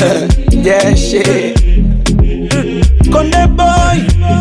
yeah, shit. Konde boy.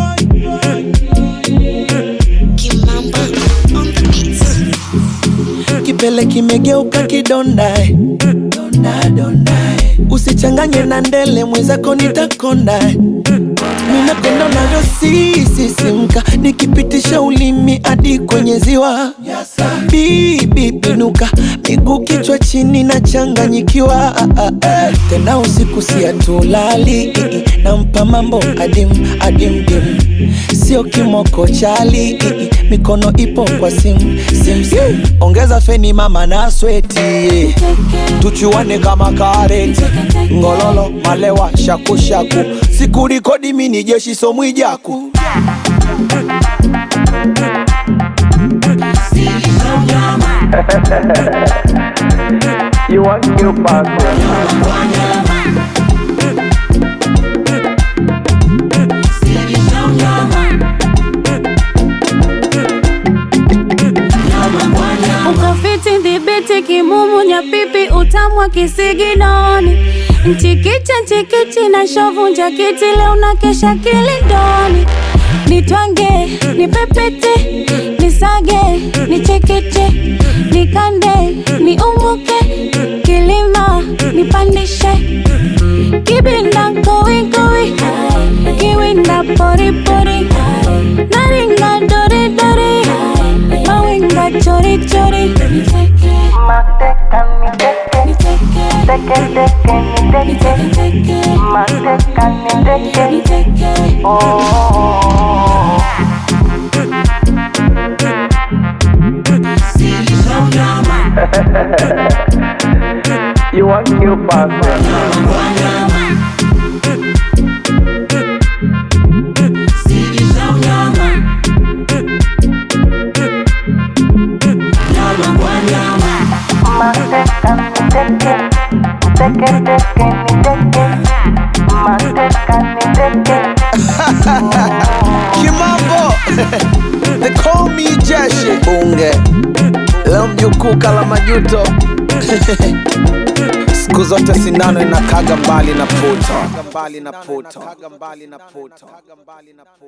Kimamba on the beats. Kipele kimegeuka kidonda eh. Donda, donda, eh. Usichanganye na ndele mwenzako nitakonda eh. Ninapenda unavyosisisimka nikipitisha ulimi hadi kwenye ziwa bibi pinuka miguu kichwa chini na changanyikiwa Ah, ah, ah. tena usiku siatulali nampa mambo adim adim dim sio kimoko chali mikono ipo kwa sim sim sim ongeza feni mama na sweti tuchuane kama kareti ngololo malewa shakushaku sikurikodi mini jeshi somwijaku You want new passport? ukafiti dhibiti kimumu nyapipi utamwa kisiginoni mchikicha nchikichi na shovu njakiti leo na kesha kilindoni nitwange nipepete nisage nichekeche nikande niumuke kilima nipandishe kibinda kowikowi kiwinda poripori naringa doridori mawinga chorichori You want new passport? Kimambo They call me Jeshi Bunge Leo mjukuu kala majuto Siku zote sindano inakaga mbali na puto